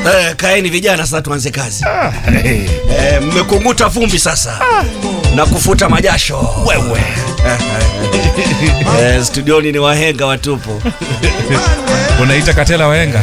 Eh, kaeni vijana sasa tuanze kazi. Eh, mmekunguta vumbi sasa na kufuta majasho. Wewe. Eh, studioni ni wahenga watupu. Unaita Katela wahenga?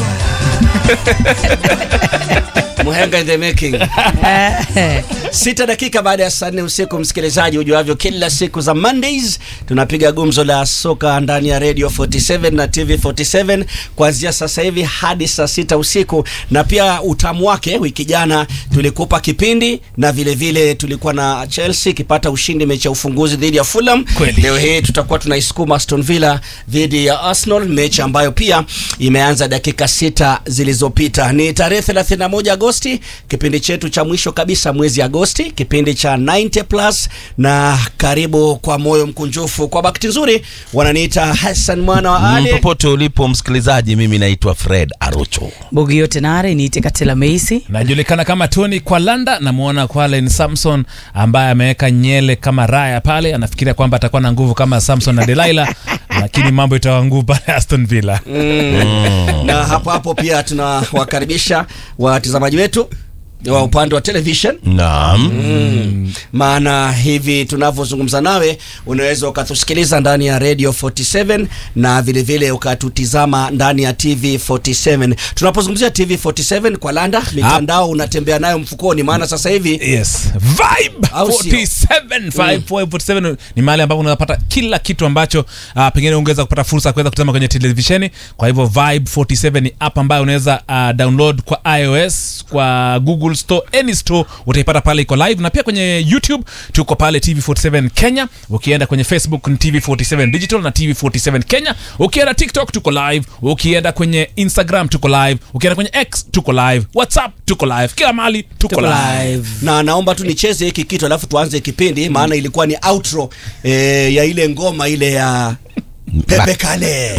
Muhenga in the making. Sita dakika baada ya saa nne usiku, msikilizaji, ujuavyo, kila siku za Mondays tunapiga gumzo la soka ndani ya Radio 47 na TV 47 kuanzia sasa hivi hadi saa sita usiku, na pia utamu wake, wiki jana tulikupa kipindi na vile vile tulikuwa na Chelsea ikipata ushindi mechi ya ufunguzi dhidi ya Fulham. Kweli. Leo hii tutakuwa tunaisukuma Aston Villa dhidi ya Arsenal, mechi ambayo pia imeanza dakika sita zilizopita. Ni tarehe 31 Agosti, kipindi chetu cha mwisho kabisa mwezi Agosti, kipindi cha 90 plus, na karibu kwa moyo mkunjufu. Kwa bahati nzuri wananiita Hassan mwana wa Ali. popote ulipo msikilizaji mimi naitwa fred arocho bogi yote nare niite katela meisi Najulikana kama Tony Kwalanda. Namwona Kwalen Samson ambaye ameweka nyele kama raya pale, anafikiria kwamba atakuwa na nguvu kama Samson na Delilah, lakini mambo itawa nguvu pale Aston Villa. na hapo hapo pia tunawakaribisha watazamaji wetu wa upande wa television naam maana hivi tunavyozungumza nawe unaweza ukatusikiliza ndani ya radio 47 na vilevile vile ukatutizama ndani ya tv 47 tunapozungumzia tv 47 kwa landa mitandao unatembea nayo mfukoni maana sasa hivi Yes, Vibe Au sio? 47 Vibe 47 ni mahali ambapo unapata kila kitu ambacho uh, pengine ungeweza kupata fursa ya kuweza kutazama kwenye televisheni. Kwa hivyo Vibe 47 ni app ambayo unaweza uh, download kwa iOS, kwa Google Store, any store utaipata pale, iko live na pia kwenye YouTube tuko pale TV47 Kenya. Ukienda kwenye Facebook ni TV47 Digital na TV47 Kenya. Ukienda TikTok tuko live, ukienda kwenye Instagram tuko live, ukienda kwenye X tuko live, WhatsApp tuko live, kila mahali tuko, Tuko live. live. na naomba tu nicheze hiki kitu alafu tuanze kipindi maana ilikuwa ni outro eh, ya ile ngoma ile ya Pepe Kale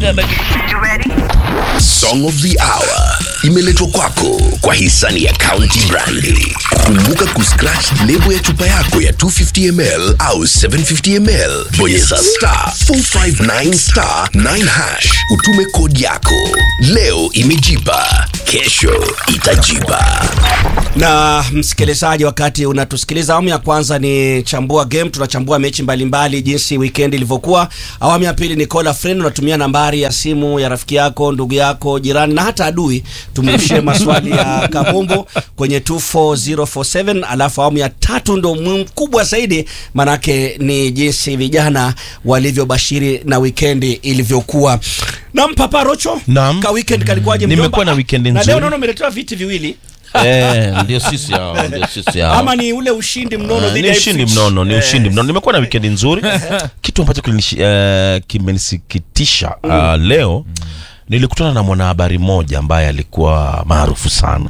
Song of the Hour imeletwa kwako kwa hisani ya County Brandi. Kumbuka kuscratch lebo ya chupa yako ya 250ml au 750ml, bonyeza star 459 star 9 hash, utume kodi yako. Leo imejipa, kesho itajipa. na msikilizaji, wakati unatusikiliza, awamu ya kwanza ni chambua game, tunachambua mechi mbalimbali jinsi weekend ilivyokuwa. Awamu ya pili ni call a friend, unatumia nambari ya simu ya rafiki yako, ndugu yako, jirani na hata adui, tumrushie maswali ya kabumbu kwenye 24047. Alafu awamu ya tatu ndo mkubwa zaidi, manake ni jinsi vijana walivyobashiri na weekend ilivyokuwa. Naam, Papa Rocho, Naam. ka weekend kalikuwaje? Nimekuwa mjomba? na weekend na leo nzuri. naona umeletewa viti viwili eh, ndio sisi hao ndio sisi hao ama ni ule ushindi mnono Eh, dhidi ni ya ushindi Ipswich? mnono ni Eh, ushindi mnono nimekuwa na wikendi nzuri kitu ambacho kilinishi- eh, kimenisikitisha ah, leo nilikutana na mwanahabari mmoja ambaye alikuwa maarufu sana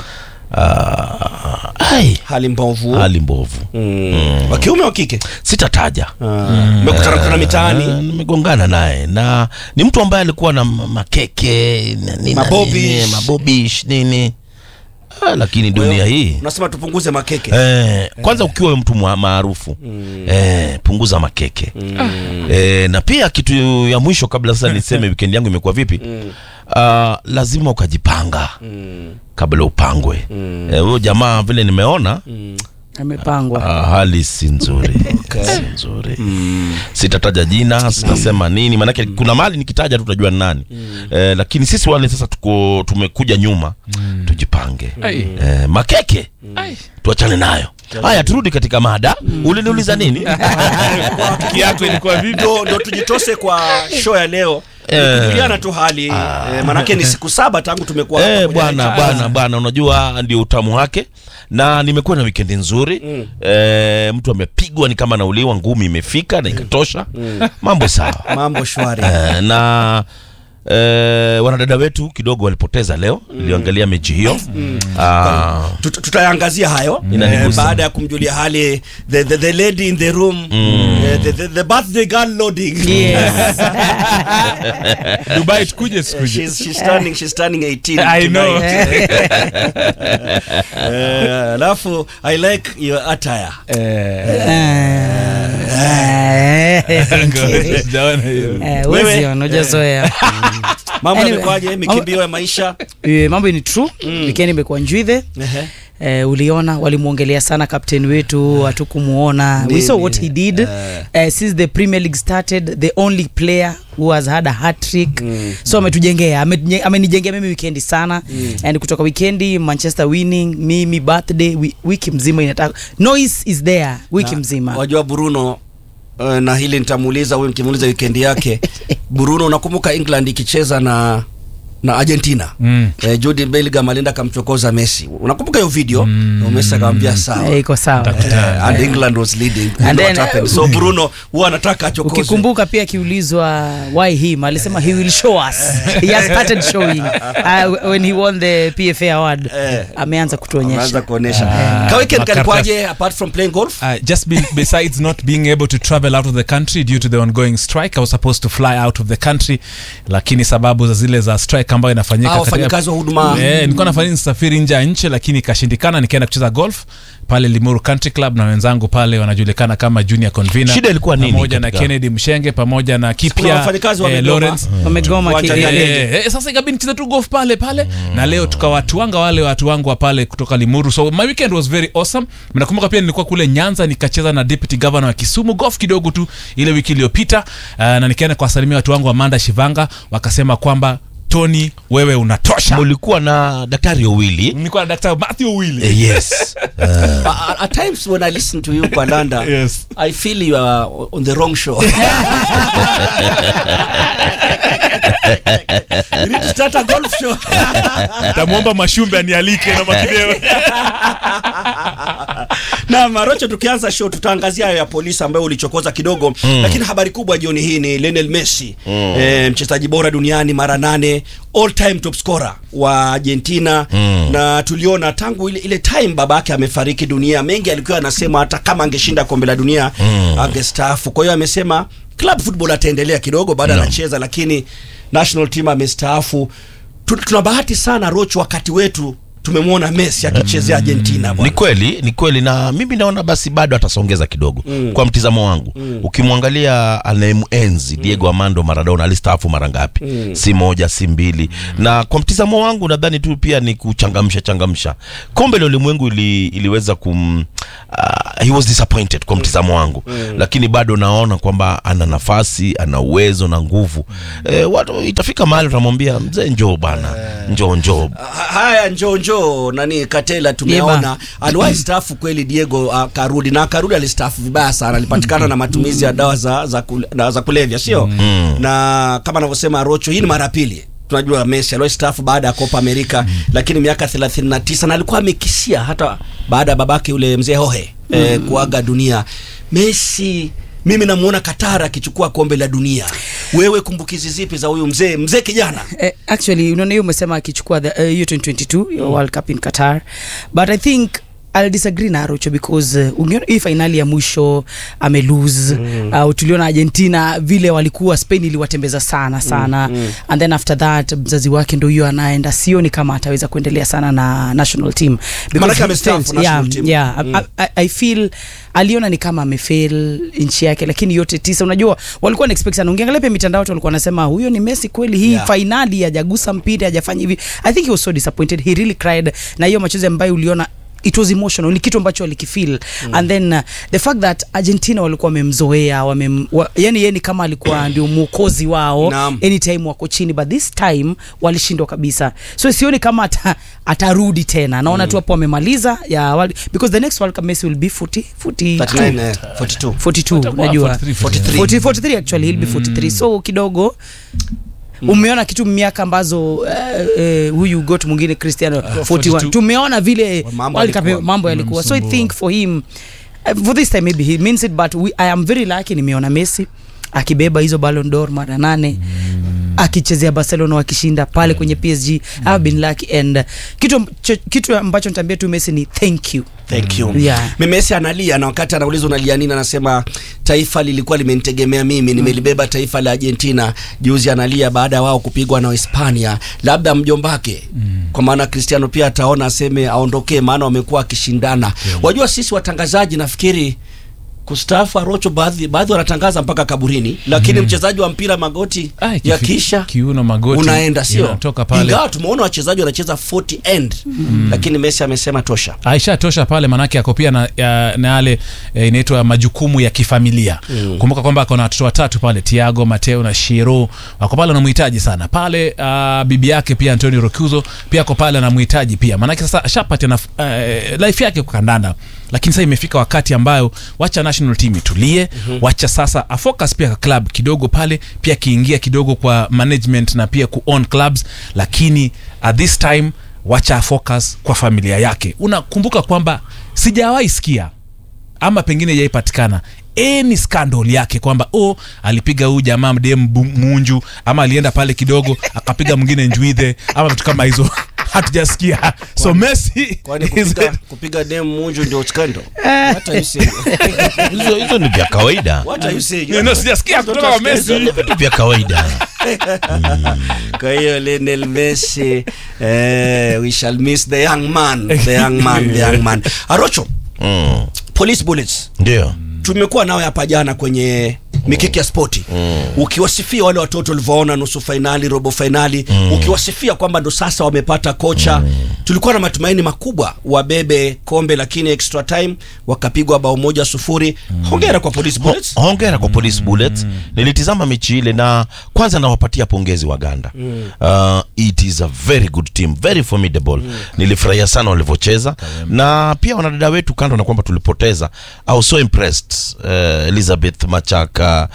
Ah, ai, hali mbovu hali mbovu Mm. wa kiume wa kike sitataja mmekutana kutana Eh, mitaani nimegongana naye na ni mtu ambaye alikuwa na ma- makeke na nini na Mabobish. nini, mabobish nini ah, lakini dunia hii unasema tupunguze makeke Eh, kwanza ukiwa wewe mtu mwa- maarufu eh, punguza makeke eh, na pia kitu ya mwisho kabla sasa niseme weekend yangu imekuwa vipi ah, lazima ukajipanga kabla upangwe Eh, huyo jamaa vile nimeona amepangwa ah, hali si nzuri si nzuri sitataja jina sitasema nini maanake kuna mali nikitaja tu tutajua ni nani eh, lakini sisi wale sasa tuko tumekuja nyuma tujipange eh, makeke tuachane nayo haya turudi katika mada uliniuliza nini Wiki yako ilikuwa vipi? ndo, ndo tujitose kwa show ya leo Eh. kujuliana tu hali eh, manake ni siku saba tangu tumekuwa Eh, pamoja bwana na- bwana bwana unajua ndio utamu wake na nimekuwa na wikendi nzuri eh, mtu amepigwa ni kama nauliwa ngumi imefika na ikatosha mambo sawa mambo shwari Eh, na eh, wanadada wetu kidogo walipoteza leo niliangalia mechi hiyo Ah, Tut- tutayangazia hayo Inanigusa. baada ya kumjulia hali the, the, the lady in the room eh, the, the, the birthday girl loading yes. Dubai tukuje sikuje. she's, she's turning, she's turning 18 I know. tonight. Eh, alafu i like your attire Eh, Eh, Eh, Sijaona hiyo. eh, Wewe? huwezi ona, hujazoea. mambo Anyway, yamekuwaje mikimbio ya maisha Eh, mambo ni true weekend imekuwa njwidhe Ehe. Eh, uliona walimwongelea sana captain wetu hatukumuona we Nini? saw what he did Eh. Eh, since the premier league started the only player who has had a hat trick so ametujengea ametuje- amenijengea mimi wikendi sana and kutoka wikendi manchester winning mimi birthday wi- wiki mzima inataka noise is there wiki Na, mzima wajua Bruno uh, na hili nitamuuliza huyu nikimuuliza wikendi yake Bruno unakumbuka England ikicheza na na Argentina Mm. eh, Jude Bellingham alienda akamchokoza Messi unakumbuka hiyo video mm. Messi akamwambia sawa Eh, iko sawa Eh, and England was leading And What then, happened? so Bruno huwa anataka achokoze ukikumbuka pia akiulizwa why him alisema he will show us he has started showing uh, when he won the pfa award Eh. ameanza kutuonyesha anaanza kuonesha Ah, ka weekend makaratasi. kalikuwaje apart from playing golf Uh, just be, besides not being able to travel out of the country due to the ongoing strike i was supposed to fly out of the country lakini sababu za zile za strike ambayo inafanyika Ah, katika- wafanyakazi wa huduma. Eh, nilikuwa nafanya nisafiri nje ya nchi lakini ikashindikana nikaenda kucheza golf pale limuru country club na wenzangu pale wanajulikana kama junior convener Shida ilikuwa nini pamoja na katika- kennedy mshenge pamoja na Kuna kipia wafanyakazi eh, wamegoma. lawrence wamegoma Uwanja ki- ya eh, ndege. Eh, eh, sasa ikabidi nicheze tu golf pale pale na leo tukawatuanga wale watu wangu wa pale kutoka limuru so my weekend was very awesome nakumbuka pia nilikuwa kule nyanza nikacheza na deputy governor wa kisumu golf kidogo tu ile wiki iliyopita uh, na nikaenda kuwasalimia watu wangu amanda shivanga wakasema kwamba tony wewe unatosha mulikuwa na daktari owili nilikuwa na daktari matthew willi eh, yes Uh, at times when I listen to you kwa Landa Yes. I feel you are on the wrong show you need to start a golf show tamwomba mashumbe anialike na makideo na marocho tukianza show tutaangazia hayo ya polisi ambayo ulichokoza kidogo mm. lakini habari kubwa jioni hii ni Lionel Messi mm. e, mchezaji bora duniani mara nane all time top scorer wa Argentina mm. na tuliona tangu ile, ile time baba yake amefariki dunia mengi alikuwa anasema hata kama angeshinda kombe la dunia mm. angestaafu kwa hiyo amesema club football ataendelea kidogo baada No. anacheza lakini national team amestaafu Tu- tuna bahati sana rocho wakati wetu tumemwona Messi akichezea Argentina ni bwana kweli ni kweli na mimi naona basi bado atasongeza kidogo mm. kwa mtizamo wangu mm. ukimwangalia anayemuenzi mm. diego amando maradona alistaafu mara ngapi mm. si moja si mbili mm. na kwa mtizamo wangu nadhani tu pia ni kuchangamsha changamsha kombe la ulimwengu ili, iliweza kum uh, he was disappointed kwa mtizamo wangu mm. lakini bado naona kwamba ana nafasi ana uwezo na nguvu mm. e, watu itafika mahali utamwambia mzee njoo bana njoo njoo Ha- haya njoo njoo nani katela tumeona aliwahi staafu kweli diego uh, karudi na karudi alistaafu vibaya sana alipatikana na matumizi ya dawa za, za, kule, na, za kulevya sio Mm. na kama anavyosema rocho hii ni mara ya pili tunajua messi aliwahi staafu baada ya copa america lakini miaka 39 na alikuwa amekisia hata baada ya babake yule mzee hohe eh, kuaga dunia messi mimi namuona Qatar akichukua kombe la dunia wewe kumbukizi zipi za huyu mzee mzee kijana Eh, actually unaona hiyo umesema akichukua the, uh, hiyo 2022 mm. world cup in qatar but i think I'll disagree na Arocho because uh, ungeona hii fainali ya mwisho ame lose mm. uh, tuliona Argentina vile walikuwa Spain iliwatembeza sana sana mm. and then after that mzazi wake ndio hiyo anaenda sioni kama ataweza kuendelea sana na national team Because Maanake he amestaafu felt- national yeah, team. yeah, Mm. I, I, I feel aliona ni kama amefail nchi yake lakini yote tisa unajua walikuwa na expect sana ungeangalia pia mitandao watu walikuwa wanasema huyo ni Messi kweli hii Yeah. fainali hajagusa mpira hajafanya hivi i think he was so disappointed he really cried na hiyo machozi ambayo uliona it was emotional ni kitu ambacho alikifeel mm. and then uh, the fact that argentina walikuwa wamemzoea wamem, wa, yani yeye ni kama alikuwa ndio mwokozi wao Naam. anytime wako chini but this time walishindwa kabisa so sioni kama ata, atarudi tena naona mm. tu hapo wamemaliza ya awali because the next world cup Messi will be 40 40 39 eh, 42 42 unajua 43. 40, 43 actually he'll be 43 so kidogo umeona kitu miaka ambazo uh, uh, huyu got mwingine cristiano 41 42. tumeona vile Mambo World Cup yalikuwa. mambo yalikuwa so i think for him uh, for this time maybe he means it but we, i am very lucky nimeona messi akibeba hizo Ballon d'Or mara nane akichezea Barcelona wakishinda pale kwenye PSG I have been lucky and uh, kitu, ch- kitu ambacho nitaambia tu Messi ni thank you Thank you. Yeah. Messi analia na wakati anauliza unalia nini, anasema taifa lilikuwa limenitegemea mimi, nimelibeba taifa la Argentina. Juzi analia baada ya wao kupigwa na Hispania, labda mjombake kwa maana Cristiano pia ataona aseme aondokee, maana wamekuwa akishindana. Wajua sisi watangazaji nafikiri kustaafu Arocho, baadhi baadhi wanatangaza mpaka kaburini, lakini mchezaji wa mpira magoti Ai, kifi- ya kisha kiuno magoti unaenda, sio inatoka pale ingawa tumeona wachezaji wanacheza 40 end lakini Messi amesema tosha. aisha tosha pale manake ako pia na, ya, na yale e, inaitwa majukumu ya kifamilia mm. kumbuka kwamba ako na watoto watatu pale tiago mateo na shiro wako pale anamhitaji sana pale uh, bibi yake pia antonio rocuzo pia ako pale anamhitaji pia manake sasa ashapati na uh, life yake kwa kandanda lakini sasa imefika wakati ambayo wacha national team itulie mm-hmm. wacha sasa afocus pia kwa club kidogo pale pia akiingia kidogo kwa management na pia ku own clubs lakini at this time wacha focus kwa familia yake unakumbuka kwamba sijawahi sikia ama pengine yaipatikana any scandal yake kwamba oh alipiga huyu jamaa mdem bu- munju ama alienda pale kidogo akapiga mwingine njwidhe ama vitu kama hizo hatujasikia so messi Kwani is- kupiga, kupiga dem munju ndio scandal? What are you saying? hizo hizo ni vya kawaida What are you saying? No, no, sijasikia kutoka kwa Messi. Hizo ni vitu vya kawaida Kwa hiyo Lionel Messi eh, we shall miss the young man, the young man, the young man. Arocho, Mm. police bullets. ndio Tumekuwa nawe hapa jana kwenye mikiki ya spoti ukiwasifia wale watoto ulivyoona nusu fainali, robo fainali, ukiwasifia kwamba ndo sasa wamepata kocha. Tulikuwa na matumaini makubwa wabebe kombe, lakini extra time wakapigwa bao moja sufuri. Hongera kwa police bullets. Ho- hongera kwa police bullets nilitizama mechi ile na kwanza nawapatia pongezi waganda uh, it is a very good team very formidable nilifurahia sana walivyocheza na pia wanadada wetu kando na kwamba tulipoteza I was so impressed uh, elizabeth machaka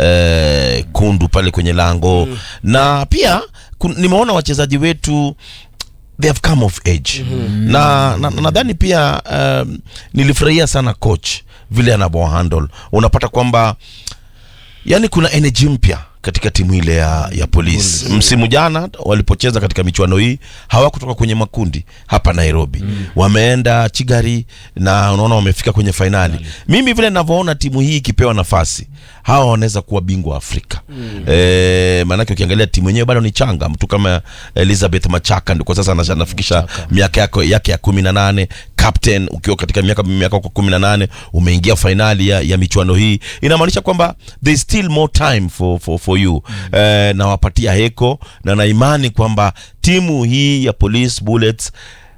uh, kundu pale kwenye lango na pia kun, nimeona wachezaji wetu they have come of age na na- na- nadhani pia um, nilifurahia sana coach vile anavyohandle unapata kwamba yani kuna energy mpya katika timu ile ya, ya polisi msimu jana walipocheza katika michuano hii hawakutoka kwenye makundi hapa nairobi wameenda chigari na unaona wamefika kwenye fainali mimi vile navyoona timu hii ikipewa nafasi hawa wanaweza kuwa bingwa wa afrika e, maanake ukiangalia timu yenyewe bado ni changa mtu kama elizabeth machaka ndio kwa sasa anasha- anafikisha miaka yako yake ya kumi na nane captain ukiwa katika miaka miaka kwa kumi na nane umeingia fainali ya, ya michuano hii inamaanisha kwamba there is still more time for, for, for you mm. eh, nawapatia heko na naimani kwamba timu hii ya police bullets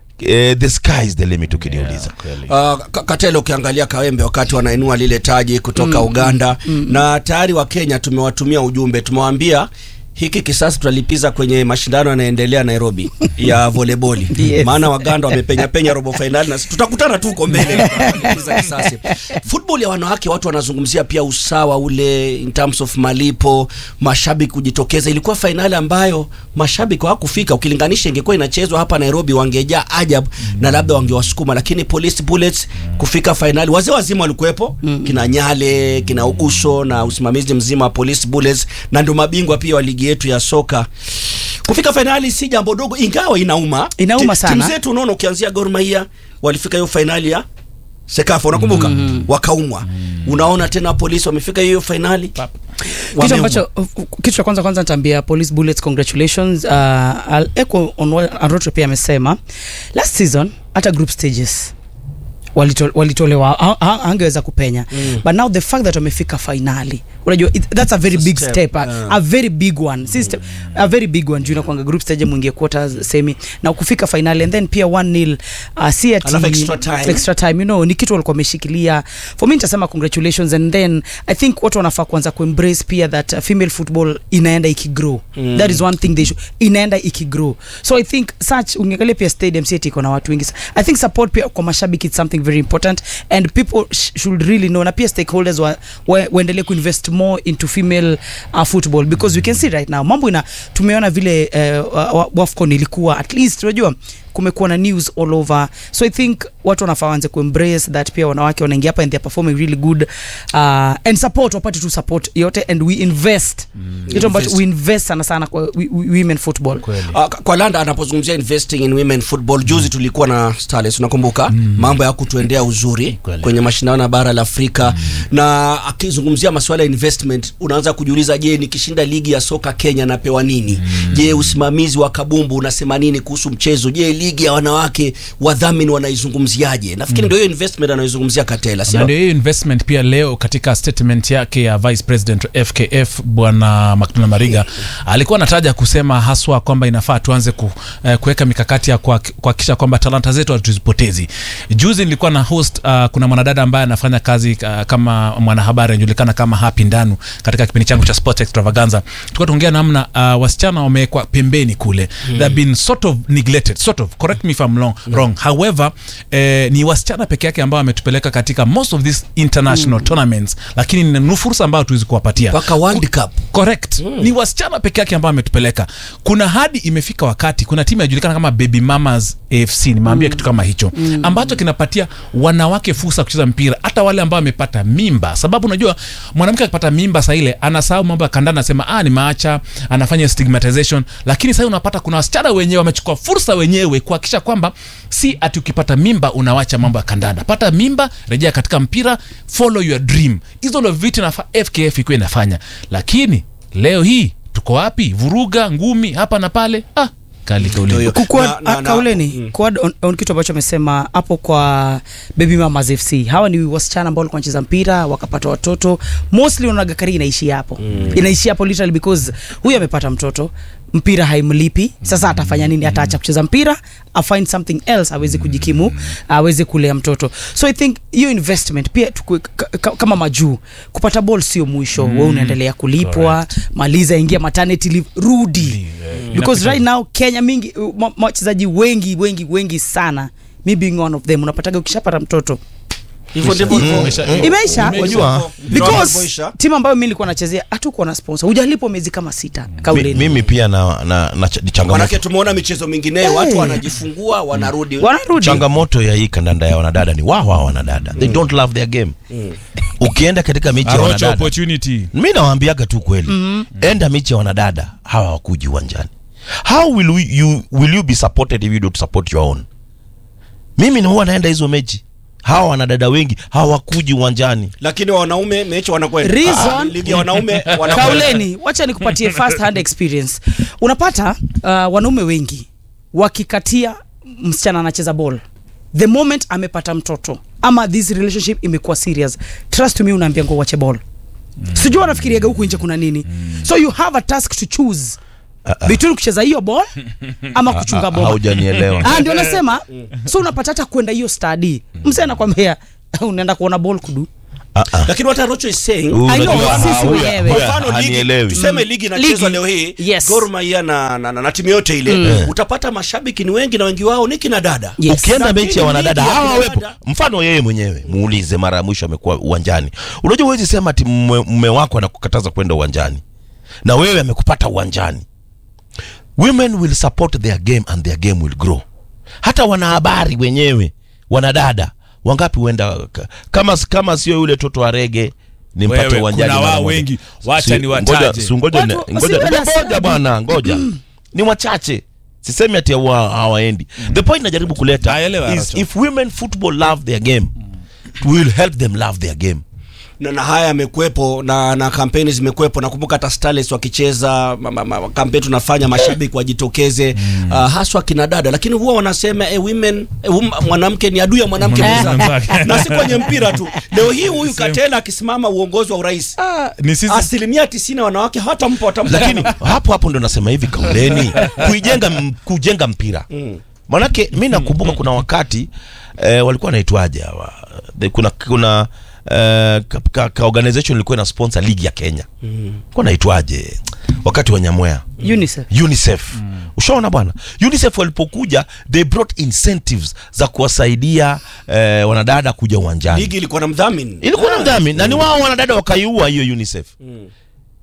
eh, the sky is the limit ukiniuliza Uh, Ka- Katelo, ukiangalia Kawembe wakati wanainua lile taji kutoka Uganda na tayari wa Kenya tumewatumia ujumbe, tumewaambia hiki kisasi tutalipiza kwenye mashindano yanaendelea Nairobi ya voleboli Yes. maana Waganda wamepenya penya robo fainali na sisi tutakutana tu huko mbele tutalipiza kisasi. Football ya wanawake watu wanazungumzia pia usawa ule in terms of malipo, mashabiki kujitokeza. Ilikuwa fainali ambayo mashabiki hawakufika, ukilinganisha ingekuwa inachezwa hapa Nairobi wangejaa ajabu na labda wangewasukuma, lakini Police Bullets kufika fainali, wazee wazima walikuwepo, kina Nyale, kina Uguso na usimamizi mzima wa Police Bullets, na ndio mabingwa pia wa ligi yetu ya soka. Kufika fainali si jambo dogo, ingawa inauma. Inauma Ti- sana. Timu zetu unaona, ukianzia Gor Mahia walifika hiyo fainali ya Sekafa, unakumbuka wakaumwa. Unaona tena polisi wamefika hiyo fainali kitu wameumwa. ambacho uh, uh, kitu cha kwanza kwanza nitaambia police bullets congratulations uh, I'll echo on what Arocho pia amesema last season hata group stages walito- walitolewa ha- ha- hangeweza kupenya mm. but now the fact that wamefika finali unajua it, that's a very It's a big step, step, a, yeah. a very big one si step, a very big one juu inakwanga group stage mwingie quarters semi na kufika finali and then pia 1 nil uh, si ati Alafu extra time. extra time you know ni kitu walikuwa wameshikilia for me nitasema congratulations and then i think watu wanafaa kuanza kuembrace pia that uh, female football inaenda ikigrow mm. that is one thing they should, inaenda ikigrow so i think such ungeangalia pia stadium si ati iko na watu wengi sa- i think support pia kwa mashabiki it's something very important and people sh should really know na pia stakeholders wa, wa, waendelee kuinvest more into female uh, football because we can see right now mambo ina tumeona vile uh, wa- wafcon ilikuwa at least unajua kumekuwa na news all over so i think watu wanafaa waanze kuembrace that pia wanawake wanaingia hapa and they're performing really good uh, and support wapate tu support yote and we invest kitu ambacho Invest. we invest sana sana kwa wi- wi- women football Uh, kwa Landa anapozungumzia investing in women football juzi tulikuwa na Starlets unakumbuka mambo ya kutu inatuendea uzuri Kweli. kwenye mashindano ya bara la Afrika na akizungumzia masuala ya investment, unaanza kujiuliza, je, nikishinda ligi ya soka Kenya napewa nini? Je, usimamizi wa kabumbu unasema nini kuhusu mchezo? Je, ligi ya wanawake wadhamini wanaizungumziaje? Nafikiri ndio hiyo investment anaizungumzia Katela, na sio? ndio hiyo investment pia leo katika statement yake ya vice president wa fkf bwana macdonald mariga alikuwa anataja kusema haswa kwamba inafaa tuanze ku, eh, kuweka mikakati ya kuhak- kuhakikisha kwamba talanta zetu hatuzipotezi juzi nilikuwa na host uh, kuna mwanadada ambaye anafanya kazi uh, kama mwanahabari anajulikana kama hapi ndanu katika kipindi changu cha sport extravaganza tulikuwa tuongea namna uh, wasichana wamewekwa pembeni kule mm. they've been sort of neglected sort of correct me if I'm wrong, wrong. however eh, ni wasichana peke yake ambao wametupeleka katika most of these international tournaments lakini ni ni fursa ambayo tuwezi kuwapatia Mpaka World Cup. correct ni wasichana peke yake ambao ametupeleka kuna hadi imefika wakati kuna timu inajulikana kama baby mamas afc nimeambia kitu kama hicho ambacho kinapatia wanawake fursa ya kucheza mpira hata wale ambao wamepata mimba sababu unajua mwanamke akipata mimba saa ile anasahau mambo ya kandanda anasema ah nimaacha anafanya stigmatization lakini sasa unapata kuna wasichana wenyewe wamechukua fursa wenyewe kuhakikisha kwamba si ati ukipata mimba unawacha mambo ya kandanda pata mimba rejea katika mpira follow your dream hizo ndo vitu nafaa fkf ikuwa inafanya lakini leo hii tuko wapi vuruga ngumi hapa na pale ah, kali kauli Ndio hiyo. Kukuwa, Na- na- a- na- kauleni mm. kuad on, on kitu ambacho amesema hapo kwa baby mamas fc hawa ni wasichana ambao walikuwa wanacheza mpira wakapata watoto mostly unaonaga kari inaishia hapo mm. inaishia hapo literally because huyu amepata mtoto mpira haimlipi sasa atafanya nini ataacha kucheza mpira afind something else aweze kujikimu aweze kulea mtoto so i think hiyo investment pia tuku, ka, ka, kama majuu kupata ball sio mwisho mm. we unaendelea kulipwa maliza ingia maternity leave rudi because right now kenya mingi ma- ma- wachezaji wengi wengi wengi sana me being one of them unapataga ukishapata mtoto Hivyo ndivyo hivyo. Imeisha. imeisha Unajua, Because because timu ambayo mi nilikuwa nachezea hatukuwa na sponsor hujalipwa miezi kama sita Mi- kauleni mimi pia na, na, na ch- changamoto, Manake tumeona michezo mingineyo watu Hey. wanajifungua wanarudi. wanarudi changamoto ya hii kandanda ya wanadada ni wao wao wanadada they don't love their game ukienda katika mechi ya Arocha wanadada opportunity mi nawaambiaga tu kweli enda mechi ya wanadada hawa wakuji uwanjani how will we, you, will you be supported if you don't support your own mimi ni huwa naenda hizo mechi hawa wanadada wengi hawakuji uwanjani Lakini wanaume mechi wanakwenda. Reason- Ah, ligi ya wanaume wanakwenda. kauleni wacha nikupatie first hand experience unapata uh, wanaume wengi wakikatia msichana anacheza ball the moment amepata mtoto ama this relationship imekuwa serious trust me unaambia ngo wache ball mm. sijui wanafikiriaga huku nje kuna nini mm. so you have a task to choose between kucheza hiyo ball ama kuchunga Ah, ball haujanielewa Ah, ndio nasema so unapata hata kwenda hiyo study mse anakwambia unaenda kuona ball kudu Ah, ah. Lakini what Arocho is saying Huyu I know, unajua, sisi ah, huyu- wenyewe. huyu Kwa mfano ligi, hanielewi. tuseme ligi inachezwa Ligi. leo hii Yes. Gor Mahia na, na, na, na timu yote ile utapata mashabiki ni wengi na wengi wao ni kina dada Yes. ukienda Lakini mechi ya wanadada ligi ya hawa wepo kinadada- mfano yeye mwenyewe muulize mara ya mwisho amekuwa uwanjani unajua huwezi sema ati mme mme wako anakukataza kwenda uwanjani na wewe amekupata uwanjani women will support their game and their game will grow hata wanahabari wenyewe wanadada wangapi huenda ka- kama kama sio yule toto wa rege nimpate Wewe, uwanjani kuna mara wao moja. wengi. Wacha Si- ni wataje. ngoja- si ngoja ni- Watu- ngoja- wasiwe na ngoja bwana ngoja ni wachache sisemi ati hawa- hawaendi the point najaribu kuleta Naelewa, is Aracho. if women football love their game will help them love their game na, na haya yamekuwepo na, na kampeni zimekuwepo. Nakumbuka hata Starlets wakicheza ma- ma- ma- kampeni tunafanya mashabiki wajitokeze mm. uh, haswa kina dada, lakini huwa wanasema eh, women eh, um, mwanamke ni adui ya mwanamke Mwanamke mwenzake, mwenzake. na si kwenye mpira tu. Leo hii huyu Same. Katela akisimama uongozi wa urais Ah, ni sisi asilimia tisini ya wanawake hawatampa watampa lakini hapo hapo ndo nasema hivi kauleni kuijenga m- kujenga mpira manake mi nakumbuka kuna wakati eh, walikuwa naitwaje hawa The- kuna kuna eh, ka, ka, ka organization ilikuwa ina sponsor ligi ya kenya kuwa naitwaje wakati wa nyamwea UNICEF unicef ushaona bwana unicef walipokuja they brought incentives za kuwasaidia eh, wanadada kuja uwanjani ligi ilikuwa na mdhamini ilikuwa na mdhamini na ni wao wanadada wakaiua hiyo unicef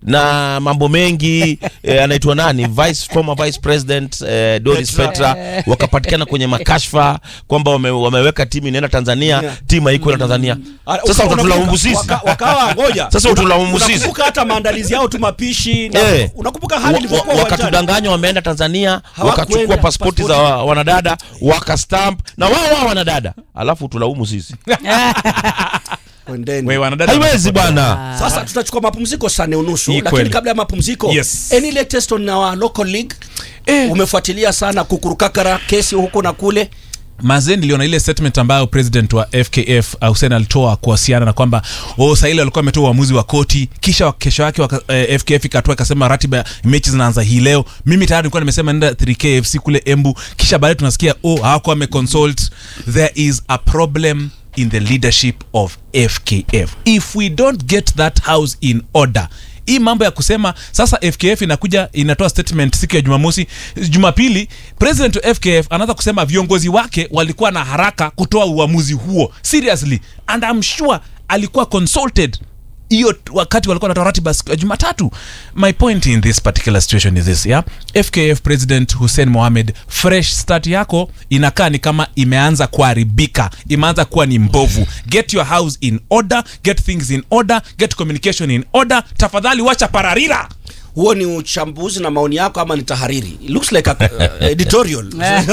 na mambo mengi eh, anaitwa nani vice former vice president eh, Doris Petra wakapatikana kwenye makashfa kwamba wame, wameweka timu inaenda Tanzania Yeah. timu haiko na Tanzania Ah, sasa unakumbuka- utatulaumu sisi waka- wakawa ngoja Sasa utulaumu sisi. unakumbuka hata maandalizi yao tu mapishi na Eh. unakumbuka hali Wa- wa- ilivyokuwa uwanjani wakatudanganya wameenda Tanzania Hawakuenda, wakachukua pasipoti za pasipoti. wa- wanadada wakastamp na wao wao wanadada alafu tulaumu sisi Kwendeni. Wewe wanadada haiwezi wanapata- bwana sasa tutachukua mapumziko saa nne unusu Hii lakini kweli. kabla ya mapumziko Yes. any latest on our local league umefuatilia sana kukurukakara kesi huko na kule mazee niliona ile statement ambayo president wa fkf Hussein alitoa kuhusiana na kwamba oh, saili walikuwa wametoa uamuzi wa koti kisha kesho yake waka, eh, fkf ikatoa ikasema ratiba ya mechi zinaanza hii leo mimi tayari nilikuwa nimesema nenda 3kfc kule embu kisha baadaye tunasikia oh hawakuwa wameconsult there is a problem in the leadership of fkf if we don't get that house in order hii mambo ya kusema sasa fkf inakuja inatoa statement siku ya jumamosi jumapili president wa fkf anaanza kusema viongozi wake walikuwa na haraka kutoa uamuzi huo seriously and I'm sure alikuwa consulted hiyo t- wakati walikuwa wanatoa ratiba siku ya jumatatu my point in this particular situation is this yeah? fkf president hussein mohamed fresh start yako inakaa ni kama imeanza kuharibika imeanza kuwa ni mbovu get your house in order get things in order get communication in order tafadhali wacha pararira huo ni uchambuzi na maoni yako ama ni tahariri It looks like a, uh, editorial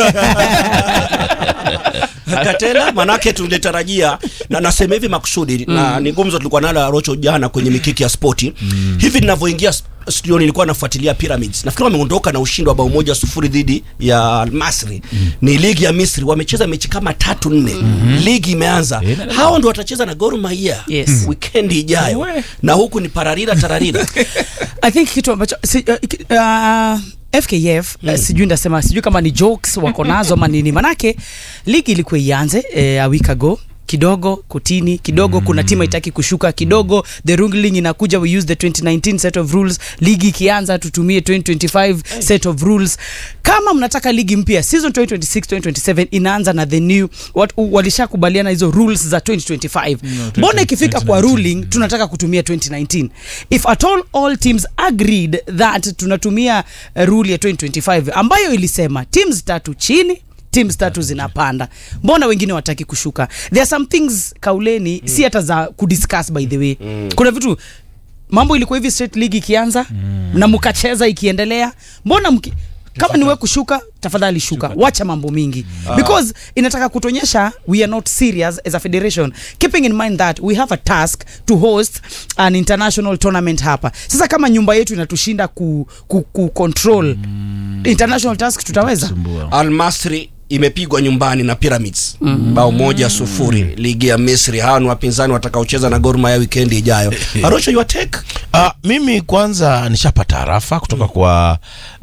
katela manake tulitarajia na nasema hivi makusudi na ni gumzo tulikuwa nalo arocho jana kwenye mikiki ya spoti hivi ninavyoingia s- studio nilikuwa nafuatilia pyramids nafikiri wameondoka na ushindi wa bao moja sufuri dhidi ya almasri ni ligi ya misri wamecheza mechi kama tatu nne ligi imeanza hao ndo watacheza na gor mahia Yes. wikendi ijayo We. na huku ni pararira tararira i think kitu ambacho si, uh, ki- uh, fkf mm. uh, sijui ndasema sijui kama ni jokes wako nazo ama nini manake ligi ilikuwa ianze uh, a week ago kidogo kotini kidogo mm. kuna timu haitaki kushuka kidogo the ruling inakuja we use the 2019 set of rules ligi ikianza tutumie 2025 set of rules kama mnataka ligi mpya season 2026 2027 inaanza na the new wat, walishakubaliana hizo rules za 2025 mbona ikifika kwa 2019, ruling tunataka kutumia 2019 if at all all teams agreed that tunatumia uh, rule ya 2025 ambayo ilisema teams tatu chini teams tatu zinapanda mbona wengine wataki kushuka there are some things kauleni mm. si hata za kudiscuss by the way mm. kuna vitu mambo ilikuwa hivi straight league ikianza mm. na mkacheza ikiendelea mbona mki, kama niwe kushuka tafadhali shuka wacha mambo mingi because inataka kutuonyesha we are not serious as a federation keeping in mind that we have a task to host an international tournament hapa sasa kama nyumba yetu inatushinda ku, ku, ku control international task tutaweza Al-Masri imepigwa nyumbani na Pyramids mm. bao moja sufuri ligi ya Misri. Hawa ni wapinzani watakaocheza na Gor Mahia wikendi ijayo. Arosho, your take? Uh, mimi kwanza nishapata arafa kutoka kwa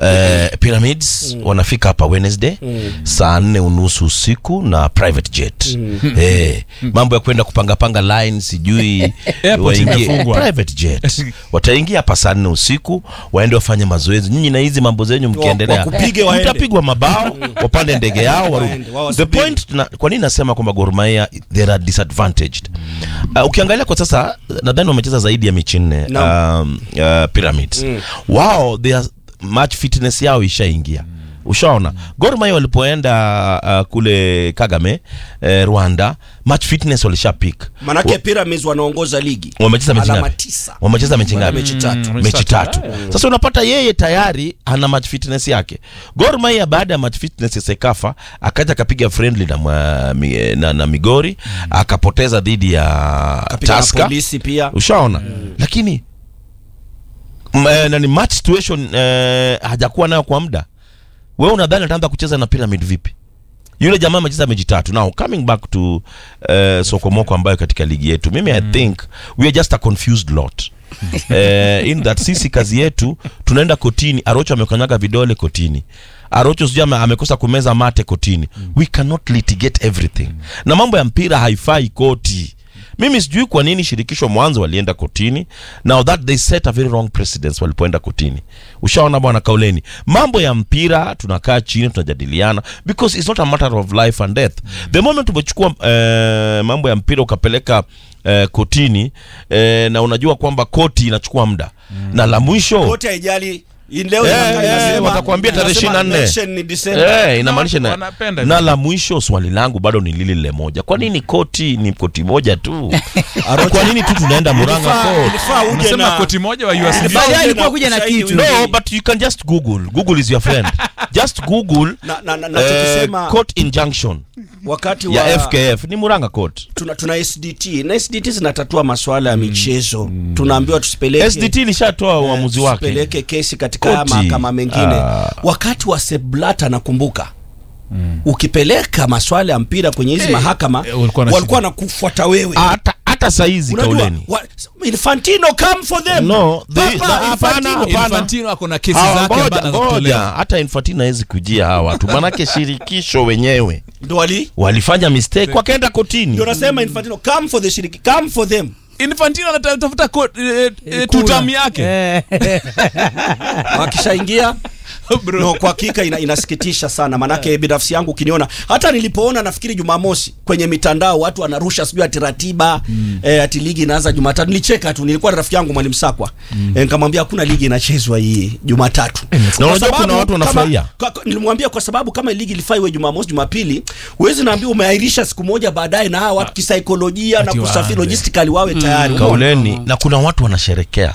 uh, Pyramids wanafika hapa Wednesday saa nne unusu usiku na private jet eh, mambo ya kwenda kupangapanga line sijui Airport imefungwa. private jet wataingia hapa saa nne usiku waende wafanye mazoezi nyinyi na hizi mambo zenyu mkiendelea wakupige waende. mtapigwa mabao wapande ndege yao warudi Waende, wao the wasubiri. point na, kwa nini nasema kwamba Gor Mahia they are disadvantaged uh, ukiangalia kwa sasa nadhani wamecheza zaidi ya mechi nne Naam. um, uh, pyramids wao their match fitness yao ishaingia ushaona Gor Mahia walipoenda uh, kule Kagame eh, Rwanda match fitness walisha pick Manake Pyramids wanaongoza ligi. wamecheza mechi Alama ngapi tisa. wamecheza mechi ngapi Mechi tatu. mechi tatu sasa unapata yeye tayari ana match fitness yake Gor Mahia baada ya match fitness ya Sekafa akaja akapiga friendly na, mwa, mi, na, na Migori akapoteza dhidi ya Kapiga na Tusker polisi pia. ushaona lakini m- eh, nani match situation eh, hajakuwa nayo kwa muda wewe unadhani ataanza kucheza na pyramid vipi yule jamaa amecheza mechi tatu now coming back to uh, sokomoko ambayo katika ligi yetu mimi i think we are just a confused lot uh, in that sisi kazi yetu tunaenda kotini arocho amekanyaga vidole kotini arocho sijui ame- amekosa kumeza mate kotini we cannot litigate everything na mambo ya mpira haifai koti mimi sijui kwa nini shirikisho mwanzo walienda kotini now that they set a very wrong precedence walipoenda kotini ushaona bwana kauleni mambo ya mpira tunakaa chini tunajadiliana because it's not a matter of life and death the moment umechukua eh, mambo ya mpira ukapeleka eh, kotini eh, na unajua kwamba koti inachukua muda na la mwisho wote haijali Hii leo Eh, inakaa eh, inasema- watakwambia tarehe inasema 24. election ni December. Eh, inamaanisha na, wanapenda na hivyo. la mwisho swali langu bado ni lile lile moja kwa nini koti ni koti moja tu kwa nini tu tunaenda muranga Ilifaa- court ilifaa uje unasema na- koti moja wa Ilifaa USD Baadaye uje alikuwa na kuja na ushahidi kitu. ule. no but you can just google google is your friend just google Na- na- na- na eh, tukisema court injunction wakati ya wa fkf ni muranga court tuna, tuna SDT na SDT zinatatua masuala ya michezo tunaambiwa tusipeleke sdt ilishatoa uamuzi wake tusipeleke kesi katika Koti. mahakama mengine Ah. wakati wa Seblata nakumbuka ukipeleka maswala ya mpira kwenye hizi mahakama eh, walikuwa na walikuwa shida. na kufuata wewe hata hata saizi unajua kauleni wa, Infantino come for them No, they- Papa, na- hapana, Infantino. hapana. Infantino ako na kesi Hawa zake ngoja, ambazo ngoja. anatolewa. hata infantino hawezi kujia hawa watu manake shirikisho wenyewe ndo wali walifanya mistake wakaenda kotini ndio nasema Infantino come for the shiriki come for them Infantino anatafuta ko- eh, eh, Kura. tutam yake Eh. wakishaingia Bro. no, kwa hakika ina, inasikitisha sana manake binafsi yangu ukiniona hata nilipoona nafikiri jumamosi kwenye mitandao watu wanarusha sijui ati ratiba mm. eh, ati ligi inaanza jumatatu nilicheka tu nilikuwa na rafiki yangu mwalimu sakwa mm. eh, nikamwambia hakuna ligi inachezwa hii jumatatu Na Kwa unajua sababu kuna watu kama- wanafurahia. kwa- kwa- nilimwambia kwa sababu kama ligi ilifaa iwe jumamosi jumapili huwezi naambia umeahirisha siku moja baadaye na hawa watu kisaikolojia na Ati kusafiri waanze. logistically wawe tayari umeona? kauleni na kuna watu wanasherekea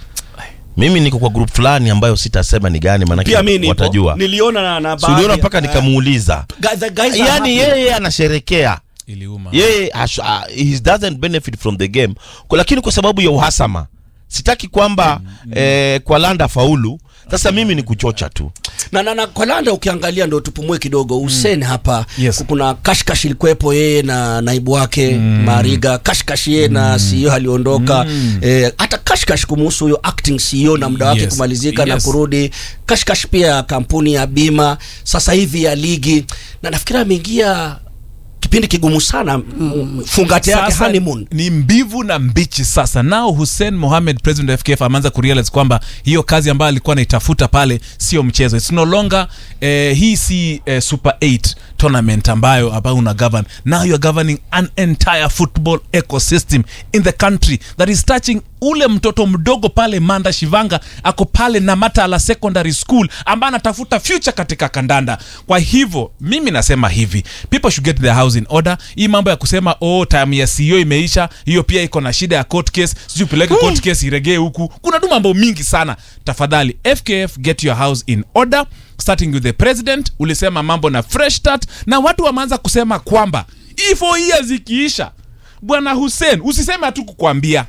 mimi niko kwa group fulani ambayo sitasema ni gani pia mi maanake nipo watajua niliona na, na Si uliona baadhi- mpaka eh, nikamuuliza guy- the guys are yani happy. yeye anasherekea iliuma yeye hash- ah, he doesn't benefit from the game Kwa- lakini kwa sababu ya uhasama sitaki kwamba eh, kwa landa faulu sasa mimi ni kuchocha tu na, na, na kwa Landa ukiangalia ndo tupumue kidogo Hussein hapa Yes. kuna kashkash ilikuwepo yeye na naibu wake Mariga kashkash yeye na CEO aliondoka eh, hata kashkash kumuhusu huyo acting CEO na muda wake Yes. kumalizika na Yes. kurudi kashkash pia ya kampuni ya bima sasa hivi ya ligi na nafikiri ameingia kipindi kigumu sana mm. fungate yake Sasa honeymoon ni mbivu na mbichi sasa nao hussein mohamed president wa fkf ameanza kurealize kwamba hiyo kazi ambayo alikuwa anaitafuta pale sio mchezo its no longer eh, hii si eh, super 8 tournament ambayo ambayo una govern now you are governing an entire football ecosystem in the country that is touching ule mtoto mdogo pale manda shivanga ako pale na matala secondary school ambaye anatafuta future katika kandanda kwa hivyo mimi nasema hivi people should get their house in order hii mambo ya kusema oh time ya CEO imeisha hiyo pia iko na shida ya court case sijui upeleke court case iregee huku kuna tu mambo mingi sana tafadhali fkf get your house in order starting with the president ulisema mambo na fresh start na watu wameanza kusema kwamba hii four years ikiisha bwana hussein usiseme hatu kukwambia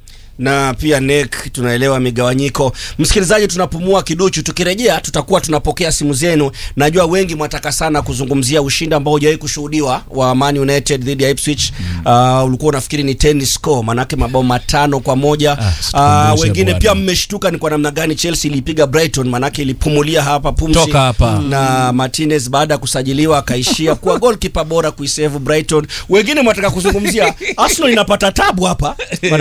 na pia nek tunaelewa migawanyiko msikilizaji tunapumua kiduchu tukirejea tutakuwa tunapokea simu zenu najua wengi mwataka sana kuzungumzia ushindi ambao hujawahi kushuhudiwa wa Man United dhidi ya Ipswich uh, ulikuwa unafikiri ni tennis score manake mabao matano kwa moja Ah, situkumbushe uh, wengine bwana. pia mmeshtuka ni kwa namna gani Chelsea ilipiga Brighton manake ilipumulia hapa pumzi Toka hapa. na Martinez baada ya kusajiliwa akaishia kuwa goalkeeper bora kuisave Brighton wengine mwataka kuzungumzia Arsenal inapata tabu hapa